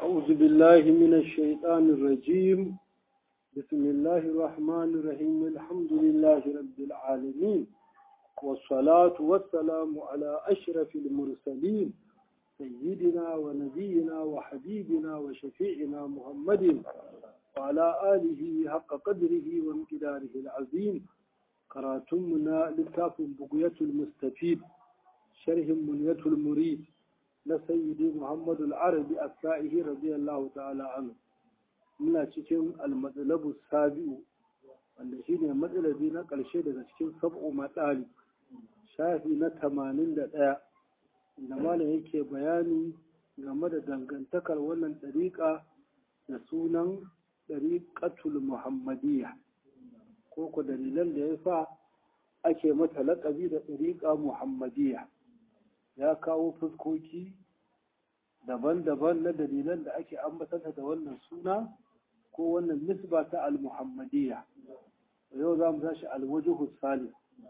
أعوذ بالله من الشيطان الرجيم بسم الله الرحمن الرحيم الحمد لله رب العالمين والصلاة والسلام على أشرف المرسلين سيدنا ونبينا وحبيبنا وشفيعنا محمد وعلى آله حق قدره وامتداره العظيم كراتمنا لكتاب بقية المستفيد شرح منية المريد لسيدي محمد العربي السائه رضي الله تعالى عنه muna cikin almatsalabu sabi'u wanda shi ne matsalabi na ƙarshe daga cikin sab'u matsali shafi na tamanin da ɗaya da malam yake bayani game da dangantakar wannan ɗariƙa da sunan ɗariƙatul muhammadiyya ko ku dalilan da ya sa ake mata laƙabi da ɗariƙa muhammadiyya ya kawo fuskoki daban-daban na dalilan da ake ambatanta da wannan suna ko wannan nisba ta al-muhammadiyya yau za mu tashi alwajuhu sali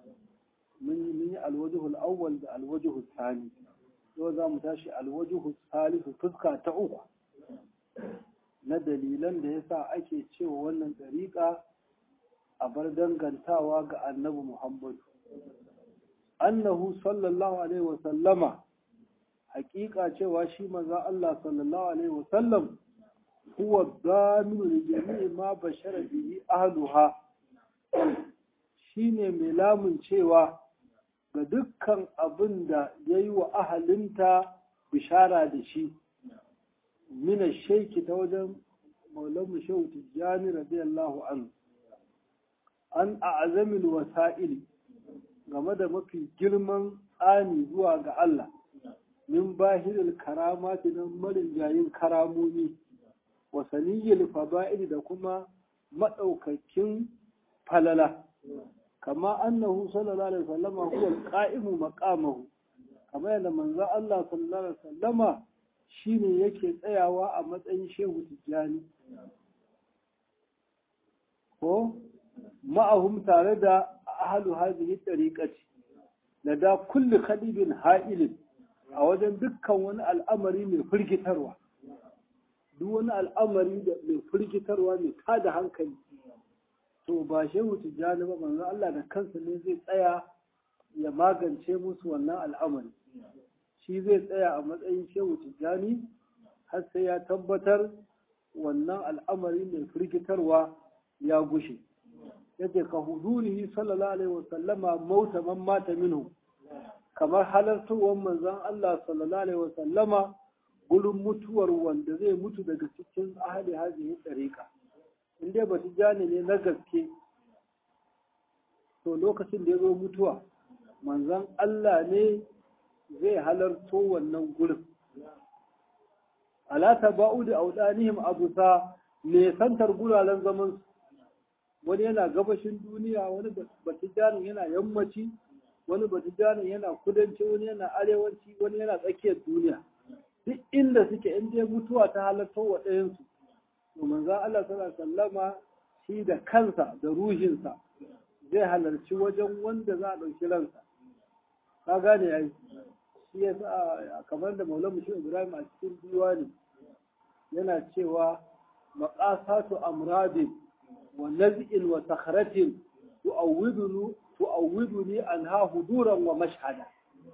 mun yi alwajuhu awwal da alwajuhu sali yau za mu tashi alwajuhu salisu fuska ta uku na dalilan da yasa ake cewa wannan dariƙa a bar dangantawa ga annabi muhammadu annahu sallallahu alaihi wa sallama hakika cewa shi maza Allah sallallahu alaihi wa sallam huwa daminu li jami'i ma bashara bihi ahluha shine mai lamun cewa ga dukkan abin da yayi wa ahalinta bishara da shi mina shaiki ta wajen maulamu shehu tijjani radiyallahu anhu an a'zamil wasa'ili game da mafi girman tsani zuwa ga Allah min bahiril karamati nan marin jayin karamomi wa saniyyil fada'il da kuma madaukakin falala kama annahu sallallahu alaihi wasallama huwa alqa'imu maqamahu kama yadda manzo Allah sallallahu alaihi wasallama shine yake tsayawa a matsayin shehu tijjani ko ma'ahum tare da ahalu hadhihi tariqati lada kulli khadibin ha'ilin a wajen dukkan wani al'amari mai firgitarwa duk wani al'amari da mai firgitarwa mai tada hankali to ba shehu tijjani ba manzo Allah da kansa ne zai tsaya ya magance musu wannan al'amari shi zai tsaya a matsayin shehu tijjani har sai ya tabbatar wannan al'amari mai firgitarwa ya gushe yace ka hudurihi sallallahu alaihi wasallama mauta man mata minhu kamar halartowar manzon Allah sallallahu alaihi wasallama gurin mutuwar wanda zai mutu daga cikin ahli hazihi tariqa in dai ba tijani ne na gaske to lokacin da ya zo mutuwa manzon Allah ne zai halarto wannan gurin ala taba'udu audanihim abusa ne santar guraren zaman wani yana gabashin duniya wani batijanin yana yammaci wani batijanin yana kudanci wani yana arewaci wani yana tsakiyar duniya duk inda suke in dai mutuwa ta halarta wa ɗayansu to manzan Allah sallallahu sallama shi da kansa da ruhinsa zai halarci wajen wanda za a ɗauki ransa ka gane yayi shi ya sa kamar da maulamu shi ibrahim a cikin diwani yana cewa maqasatu amradin ونزع وصخرة تؤودني تؤودني عنها هدورا ومشهدا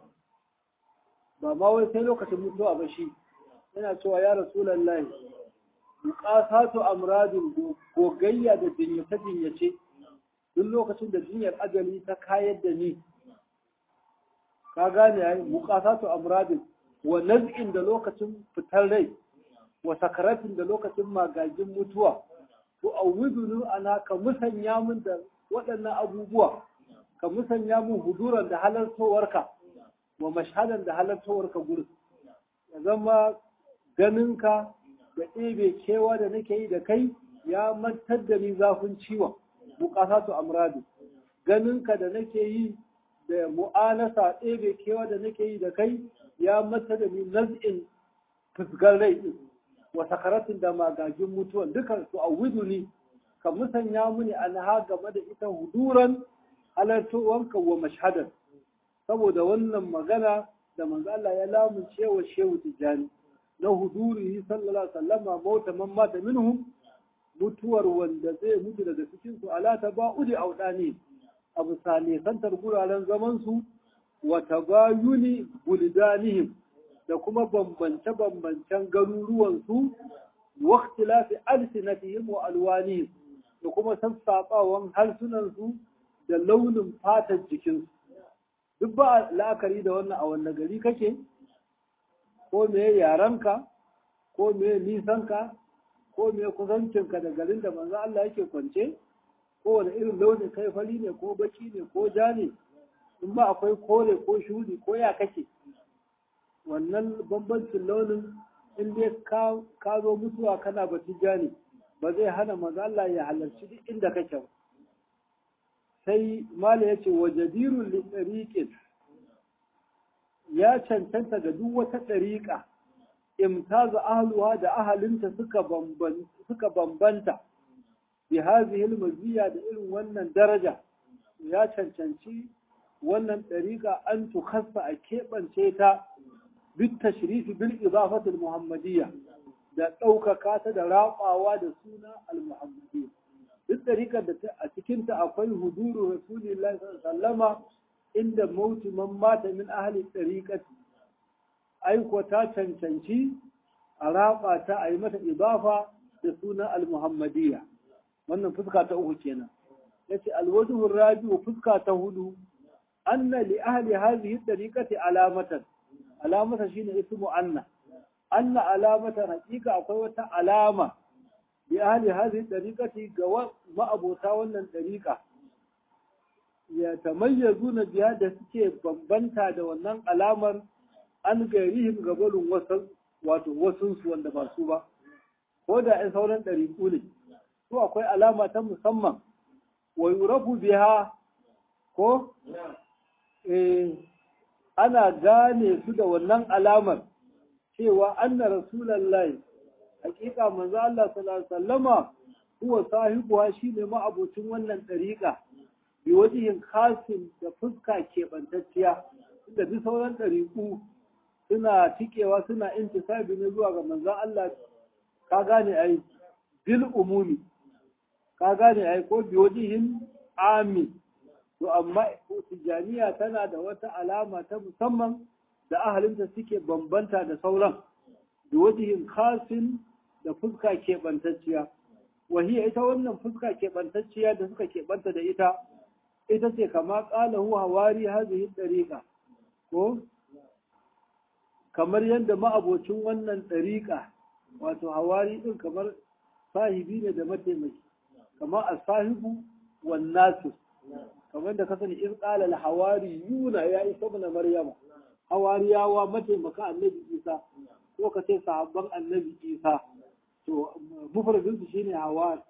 ba ma wai sai lokacin mutuwa ba shi yana cewa ya rasulullahi muqasatu amradin gogayya da jinyace jinyace duk lokacin da jinyar ajali ta kayar da ni ka gane yayi muqasatu amradin wa naz'in da lokacin fitar rai wa sakaratin da lokacin magagin mutuwa tu'awwiduni ana ka musanya min da waɗannan abubuwa ka musanya min huduran da halartowarka wa mashhadan da halartowarka gurin ya zama ganinka da ɗebe kewa da nake yi da kai ya mantar da ni zafin ciwon buƙasatu amradu ganinka da nake yi da mu'anasa ɗebe kewa da nake yi da kai ya mantar da ni naz'in fusgar rai ɗin wa sakaratin da magagin mutuwan dukan su a ne ka musanya muni anha game da ita huduran halartowanka wa mashhadan saboda wannan magana da manzo Allah ya lamunce wa shehu tijani na hudurihi sallallahu alaihi wasallama mauta man mata minhum mutuwar wanda zai mutu daga cikin su ala taba'udi audani abu sane santar guraren zaman su wa tabayuni buldanihim da kuma bambance bambancen garuruwan su wa ikhtilafi alsinatihim wa alwanihim da kuma sassaɓawan harsunan su da launin fatar jikinsu duk ba la'akari da wannan a wannan gari kake ko me yarenka ko me nisanka ko me kusancinka da garin da manzo Allah yake kwance ko wani irin launi kai fari ne ko baki ne ko ja ne in ba akwai kore ko shudi ko ya kake wannan bambancin launin in dai ka zo mutuwa kana batun ja ne ba zai hana manzo Allah ya halarci duk inda kake ba sai mala ya ce wa jadirun liɗariƙin ya cancanta ga duk wata ɗariƙa imtaza ahluha da ahalinta suka bambanta bi hazihi maziya da irin wannan daraja ya cancanci wannan ɗariƙa an tukhassa a keɓance ta bit tashrifi bil idafatul muhammadiyya da ɗaukaka ta da raɓawa da suna al-muhammadiyya duk ɗariƙar da a cikinta akwai huduru rasulillahi sallama inda mautu man mata min ahli ɗariƙati aiko ta cancanci a raɓa ta a yi mata idafa da suna al-muhammadiyya wannan fuska ta uku kenan yace alwajhu rabi'u fuska ta hudu anna li ahli hadhihi ɗariƙati alamatan alamata shine ismu anna anna alamatan haƙiƙa akwai wata alama بأهل هذه الطريقة جواب ما أبو تاولا الطريقة يتميزون بها da suke bambanta da wannan alamar an gairihim gabalin wasan wato wasunsu wanda ba su ba ko da in sauran ɗariƙu ne to akwai alama ta musamman wa yurafu biha ko eh ana gane su da wannan alamar cewa anna rasulullahi hakika manzo Allah sallallahu alaihi wasallama huwa sahibuha shine ma'abocin wannan dariƙa bi wajihin khasin da fuska keɓantacciya da bi sauran ɗariƙu suna tikewa suna intisabi ne zuwa ga manzo Allah ka gane ai bil umumi ka gane ai ko bi wajihin ami to amma tijaniya tana da wata alama ta musamman da ahalinta suke bambanta da sauran bi wajihin khasin da fuska keɓantacciya wahiya ita wannan fuska keɓantacciya da suka keɓanta da ita ita ce kama ƙalahu hawari hazihi ɗariƙa ko kamar yadda ma'abocin wannan ɗariƙa wato hawari ɗin kamar sahibi ne da mataimaki kamar a sahibu wan nasu kamar da kasani in ƙala hawari yuna ya isa mana maryama hawariyawa mataimaka annabi isa ko ka ce sahabban annabi isa to mufradin su shine hawari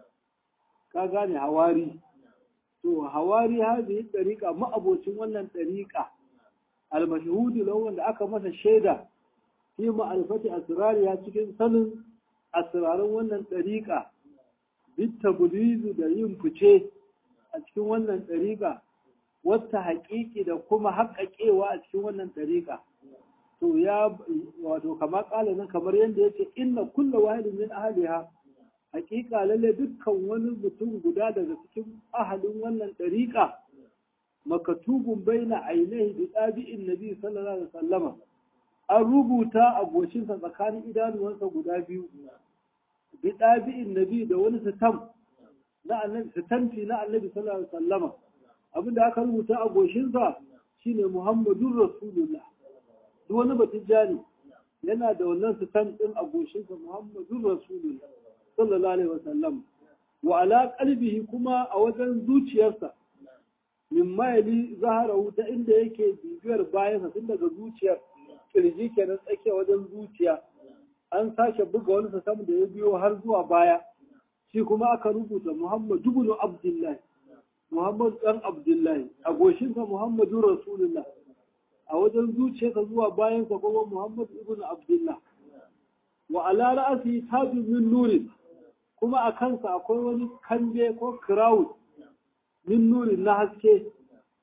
ka gane hawari to hawari hadhihi dariqa ma'abocin wannan dariqa al-mashhud lahu wanda aka masa shaida fi ma'alfati asrariya cikin sanin asrarin wannan dariqa bit tabdizu da yin fice a cikin wannan dariqa wata haƙiƙi da kuma haƙaƙewa a cikin wannan dariqa to ya wato kamar ƙala nan kamar yadda yace inna kullu wahidin min ahliha hakika lalle dukkan wani mutum guda daga cikin ahalin wannan ɗariƙa makatubun baina ainihi bi ɗabi'in nabi sallallahu alaihi wasallama an rubuta a goshinsa tsakanin idanuwansa guda biyu bi ɗabi'in nabi da wani sitam na annabi sitamfi na annabi sallallahu alaihi wasallama abinda aka rubuta a goshinsa shine muhammadun rasulullah duk wani batijani yana da wannan sitam din a goshinsa muhammadun rasulullah sallallahu alaihi wasallam wa ala qalbihi kuma a wajen zuciyarsa min mayali zaharahu ta inda yake bibiyar bayansa tun daga zuciyar kirji kenan tsakiya wajen zuciya an sake buga wani sam da ya biyo har zuwa baya shi kuma aka rubuta Muhammad ibn Abdullah Muhammad dan Abdullahi a goshinsa Muhammadu Rasulullah a wajen zuciyarsa zuwa bayansa kuma Muhammad ibn Abdullah wa ala ra'asi tajun min nurin kuma a kansa akwai wani kanje ko crowd min nurin na haske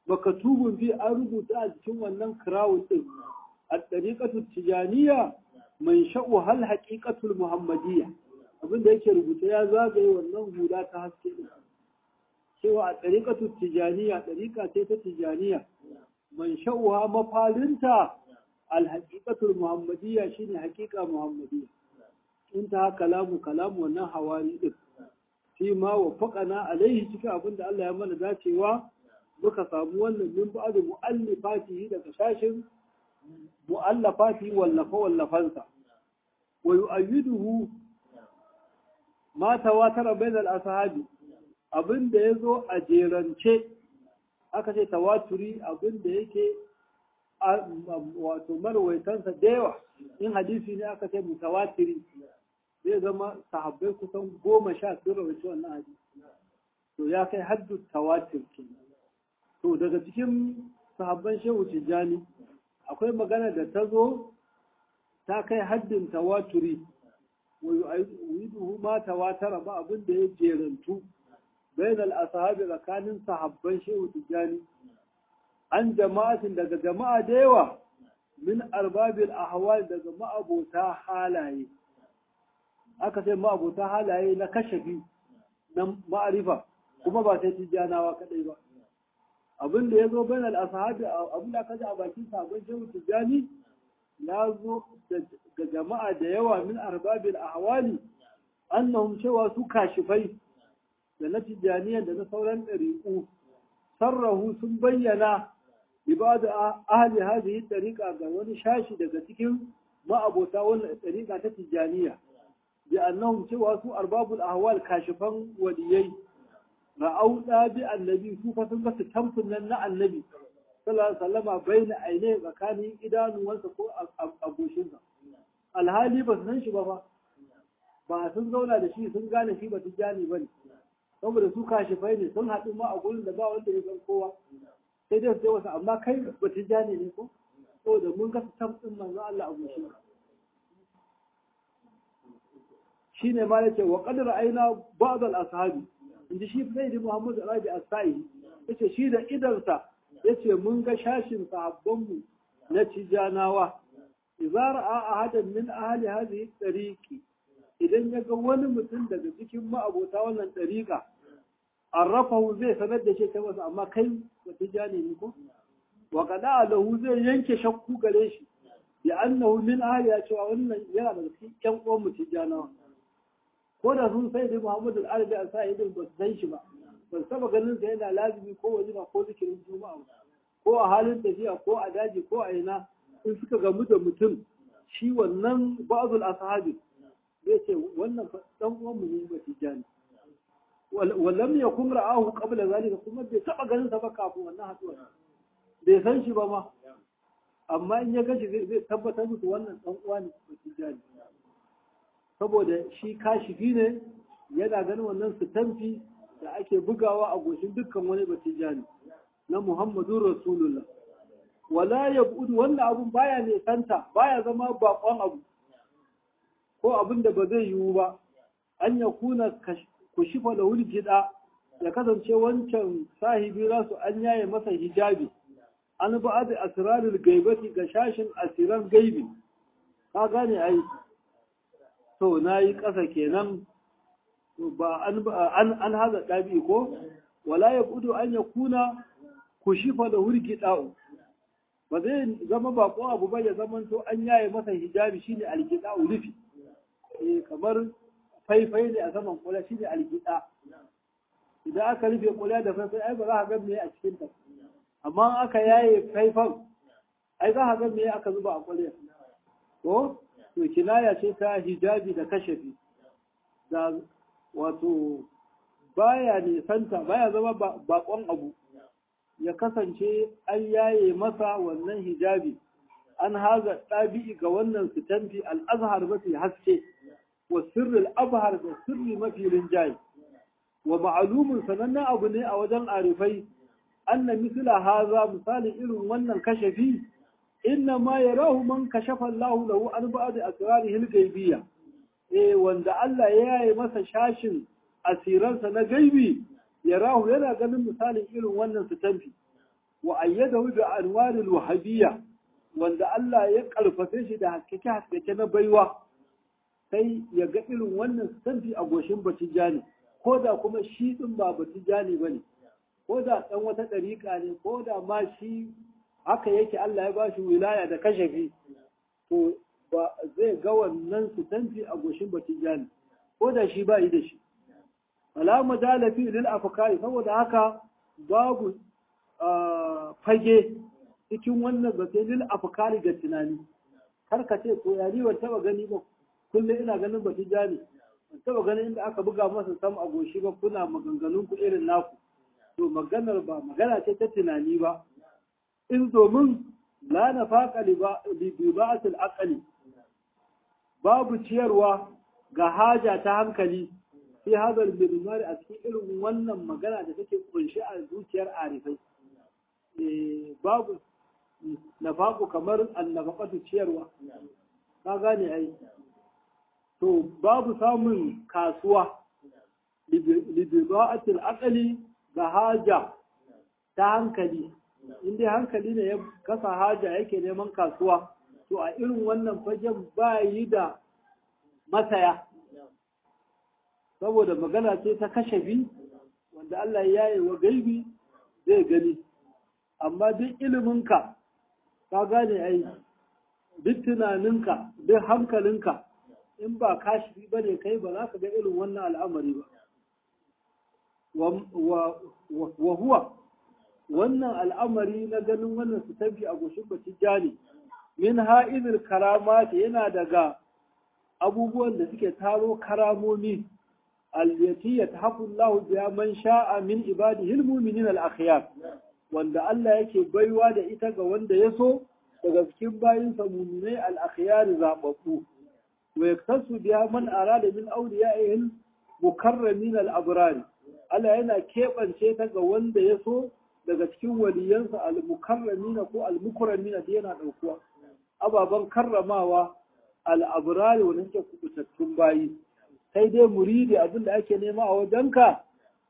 makatubun bi an rubuta a cikin wannan crowd din a ɗariƙatu tijaniya man sha'u hal haqiqatul muhammadiyya abinda yake rubuta ya zagaye wannan hula ta haske din cewa a tariqatul tijaniya tariqa ce ta tijaniya man sha'uha mafalinta al haqiqatul muhammadiyya shine haqiqa muhammadiyya inta kalamu kalamu wannan hawari din shi ma wa faƙana alaihi cikin abin da Allah ya mana dacewa muka samu wannan min ba'd mu'allifatihi daga shashin mu'allafati wallafa wallafansa wa yu'ayyiduhu ma tawatara bainal ashabi abin da yazo a jerance aka ce tawaturi abin da yake wato marwaitansa da yawa in hadisi ne aka ce mutawatiri zai zama sahabbai kusan goma sha sun rawaci wannan hadisi to ya kai haddu tawatir ke to daga cikin sahabban shehu tijjani akwai magana da ta zo ta kai haddin tawaturi wa yu'iduhu ma tawatara ba abin da ya jerantu bayan al-ashabi tsakanin sahabban shehu tijjani an jama'atin daga jama'a da yawa min arbabil ahwal daga ma'abota halaye aka sai ma'abota halaye na kashafi na ma'arifa kuma ba sai tijjanawa kadai ba abin da ya zo bayan al'asahabi abin da aka ji a bakin sabon shehu tijjani ya zo ga jama'a da yawa min arbabil ahwali annahum cewa su kashifai da na tijjaniyan da na sauran ɗariƙu sarrahu sun bayyana ibadu ahli hadhihi tariqa ga wani shashi daga cikin ma'abota wannan tariqa ta tijjaniya bi annahum cewa su arbabul ahwal kashifan waliyai ra'au bi annabi su fa sun ga tamfin nan na annabi sallallahu alaihi wasallama baina aine tsakanin idanuwansa ko a goshinsa alhali ba su san shi ba ba ba sun zauna da shi sun gane shi ba tijjani ba ne saboda su kashifai ne sun haɗu ma a gurin da ba wanda ya san kowa sai dai su ce wasu amma kai ba tijjani ne ko saboda mun ga tamfin manzo Allah a goshinsa shine ma yace wa qad ra'ayna ba'd al-ashabi inji shi sai da Muhammad Rabi As-Sa'i yace shi da idansa yace mun ga shashin sahabban mu na tijanawa idza ra'a ahadan min ahli hadhihi tariqi idan ya ga wani mutum daga cikin ma'abota wannan tariqa arrafahu zai sanar da shi ta wasu amma kai ba tijani ne ko wa qada lahu zai yanke shakku gare shi bi annahu min ahli ya cewa wannan yana daga cikin ƴan uwan mu tijanawa ko da sun sai da Muhammadu al-Arabi a sa idin ba su san shi ba ba su taba ganin sa yana lazimi ko wajiba ko zikirin juma'a ko a halin tafiya ko a daji ko a ina in suka gamu da mutum shi wannan ba'dul ashabi zai ce wannan dan uwan mu ne ba tijani wallam yakun ra'ahu qabla zalika kuma bai taba ganin sa ba kafin wannan haduwa bai san shi ba ma amma in ya gashi zai tabbatar musu wannan dan uwa ne ba tijani saboda shi kashifi ne yana ganin wannan sitamfi da ake bugawa a goshin dukkan wani batijani na Muhammadu Rasulullah. Wala ya budu wannan abun baya ne santa baya zama bakon abu ko abin da ba zai yiwu ba an ya kuna kushifa da gida ya kasance wancan sahibi rasu an yaye masa hijabi an ba da asirarul gaibati ga shashin asiran gaibi ka gane ai to na yi ƙasa kenan ba an haza ɗabi ko wala ya kudu an ya kuna ku shifa da hurgi ɗa'u ba zai zama baƙo abu ba ya zama to an yaye masa hijabi shine algida rufi eh kamar faifai ne a saman kula shine algida idan aka rufe kula da faifai ai ba za ka ga me a cikin ta amma aka yaye faifan ai za ka ga me aka zuba a kula ko to kinaya ce ta hijabi da kashafi da wato baya nisanta baya zama bakon abu ya kasance an yaye masa wannan hijabi an haza ɗabi'i ga wannan sitamfi al'azhar mafi haske wa sirril abhar da sirri mafi rinjaye wa ma'alumin sanannen abu ne a wajen arifai anna misla haza misalin irin wannan kashafi inna ma yarahu man kashafa Allahu lahu an ba'd asrarihi al-ghaybiyya eh wanda Allah ya yi masa shashin asiransa na gaibi yarahu yana ganin misalin irin wannan sitamfi wa ayyadahu bi anwaril wahabiyya wanda Allah ya karfafe shi da haskake haskake na baiwa sai ya ga irin wannan santi a goshin batijani ko da kuma shi din ba batijani bane ko da dan wata dariƙa ne ko da ma shi haka yake Allah ya bashi wilaya da kashafi to ba zai ga wannan sitanci a goshin batijani ko da shi ba yi da shi wala majala fi lil afkari saboda haka babu fage cikin wannan zate lil afkari ga tunani kar ka ce ko yari ban taba gani ba kullum ina ganin batijani ban taba ganin inda aka buga masa sam a goshi ba kuna maganganun ku irin naku to maganar ba magana ce ta tunani ba in domin la nafaqa li ba'atil aqli babu ciyarwa ga haja ta hankali fi hadal bilmari a cikin irin wannan magana da take kunshi a zuciyar arifai babu nafaku kamar annafaqatu ciyarwa ka gane ai to babu samun kasuwa libida'atil aqli ga haja ta hankali inda hankali ne ya kasa haja yake neman kasuwa to a irin wannan fagen ba yi da masaya saboda magana ce ta kashe bi wanda Allah ya yi wa gaibi zai gani amma duk iliminka ka gane ai duk tunaninka duk hankalinka in ba kashi ba ne kai ba za ka ga irin wannan al'amari ba wa huwa wannan al'amari na ganin wannan su tafi a goshin bacin jani min ha'izil karamati yana daga abubuwan da suke taro karamomi allati yatahaqu Allah biya man sha'a min ibadihi almu'minin al-akhyar wanda Allah yake baiwa da ita ga wanda ya so daga cikin bayinsa mu'minai al-akhyar zababbu wa yaktasu biya man arada min awliya'ihi mukarramin al-abrar Allah yana keɓance ta ga wanda ya so daga cikin waliyansa al-mukarramina ko al-mukramina da yana ɗaukuwa ababen karramawa al'aburari wani suke kubutattun bayi sai dai muridi abin da ake nema a wajenka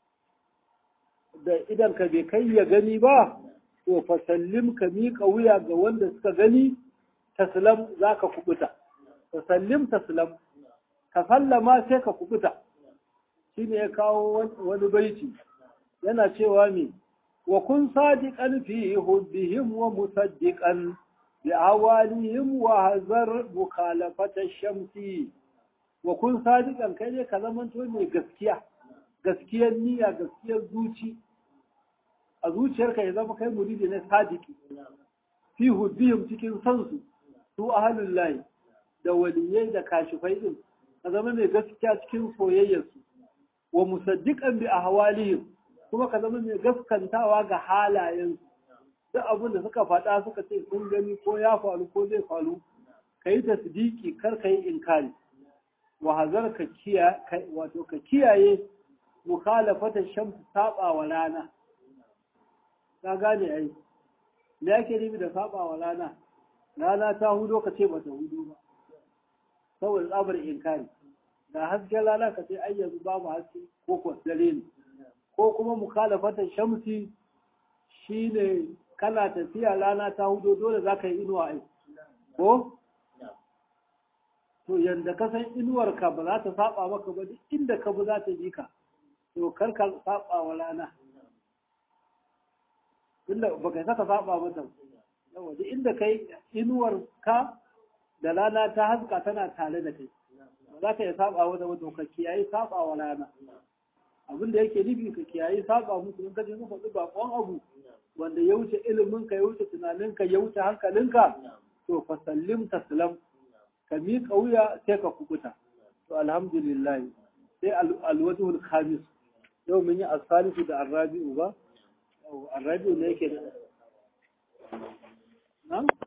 da idan ka bai kai ya gani ba to fasallim ka miƙa wuya ga wanda suka gani taslam za ka kubuta fasallim taslam ka sallama sai ka kubuta shi ne ya kawo wani baiti yana cewa me wa kun sadiqan fi hubbihim wa musaddiqan بأوالهم وهذر مخالفة الشمس وكن صادقا كي كلمان تو mai gaskiya gaskiyar niyya gaskiyar zuci a zuciyarka ya zama kai muridi na sadiki fi huddihim cikin sansu su ahlul lahi da waliyai da kashifai din ka zama mai gaskiya cikin soyayyarsu wa musaddiqan bi ahwalihim kuma ka zama mai gaskantawa ga halayensu duk abin da suka faɗa suka ce sun gani ko ya faru ko zai faru ka yi tasdiki kar ka yi inkari wa hazar ka kiyaye wato ka kiyaye mukhalafata shamsu saba wa rana ka gane ai me yake nufi da saba wa rana rana ta hudo ka ce ba ta hudo ba saboda tsabar inkari da hasken rana ka ce ai yanzu babu haske ko ko dare ne ko kuma mukhalafata shamsi shine kana tafiya rana ta hudo dole za ka yi inuwa ai ko to yanda ka san inuwarka ba za ta saba maka ba duk inda ka bi za ta bi ka to kar ka saba wa rana inda ba kai saka saba mata yawa duk inda kai inuwar ka da rana ta haska tana tare da kai ba za ka yi saba wata ba to ka kiyaye saba wa rana abin da yake nufi ka kiyaye saba musu in ka je ka faɗi bakon abu wanda ya wuce iliminka ya wuce tunaninka ya wuce hankalinka to fa sallim taslam ka miƙa wuya sai ka kubuta to alhamdulillah sai alwajhul khamis yau mun yi asalisu da arrabi'u ba arrabi'u ne yake da